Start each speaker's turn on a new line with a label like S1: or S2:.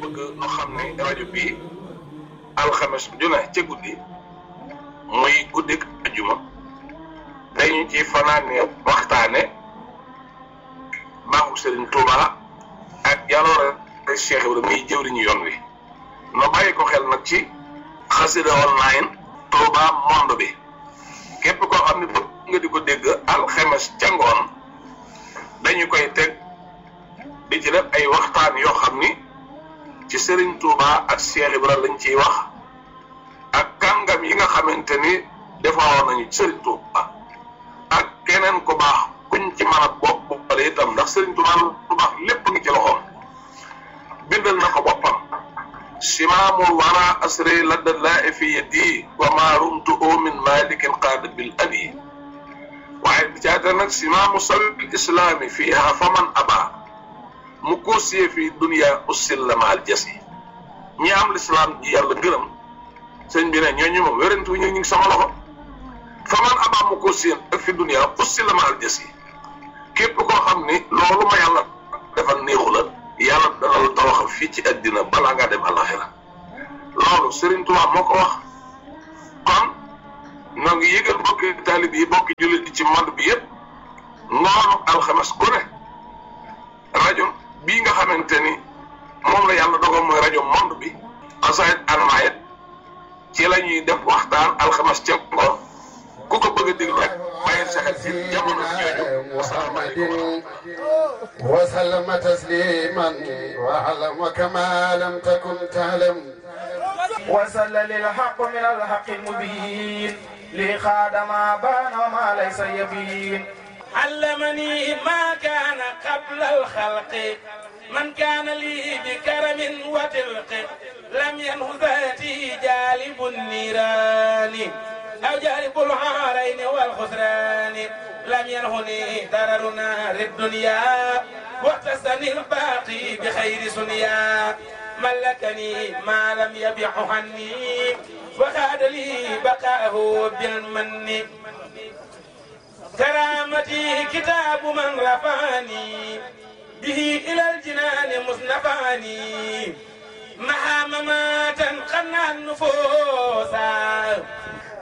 S1: bëgg nu xam ne rajo bii alxames ju ne ca guddi muy guddik ajuma dañu ci fanaane waxtaane baaxu Serigne Touba ak jaloore Cheikh Ibrahima muy jëwriñu yoon wi no bàyyi ko xel nag ci xasida online Touba monde bi képp koo xam ne bëgg nga di ko dégg alxames ca ngoon dañu koy teg di ci def ay waxtaan yoo xam ni ci Serigne Touba ak Cheikh Ibrahima lañ ciy wax ak kàngam yi nga xamante ni defaroon nañu Serigne Touba ak keneen ku baax kuñ ci mën a bopp boppale itam ndax Serigne Touba lu baax lépp ngi ci loxoom bindal na ko boppam simaamul wara asri ladda laa fi yadi wa ma rumtu min malikin qaada bil abi waaye bi caata nag simaamu sabil islaami fiiha faman aba mu koosiyee fii dunia ussil la maal jas yi ñi am lislaam ji yàlla gërëm sëñ bi ne ñooñu moom wérantu ñu ngi sama loxo faman aba mu koosiyee ak fi dunia ussil la maal jas yi képp koo xam ni loolu ma yàlla defal néexu la yàlla dana la tawaxal fii ci àddina balaa ngaa dem àllaxira loolu Serigne Touba moo ko wax kon ñoo ngi yëgal bokki taalib yi bokki jullit yi ci monde bi yëpp ngoonu alxames ku ne rajo bii nga xamante ni moom la yàlla dogal mooy rajo monde bi xasaayit anamaayit ci la ñuy def waxtaan alxames ca ngoon ku ko bëgg a déglu rek bàyyi sa xel ci jamono jooju wasalaamaaleykum
S2: وسلم تسليما واعلم وكما لم تكن تعلم
S3: وسل للحق من الحق المبين لخاد ما بان وما ليس يبين علمني ما كان قبل الخلق من كان لي بكرم وتلق لم ينه ذاتي جالب النيران أو جالب العارين والخسران لم ينهني درر نار الدنيا واقتسني الباقي بخير سنيا ملكني ما لم يبح عني وخاد لي بقاءه بالمن كرامتي كتاب من رفعني به إلى الجنان مصنفاني مها مماتا قنى النفوس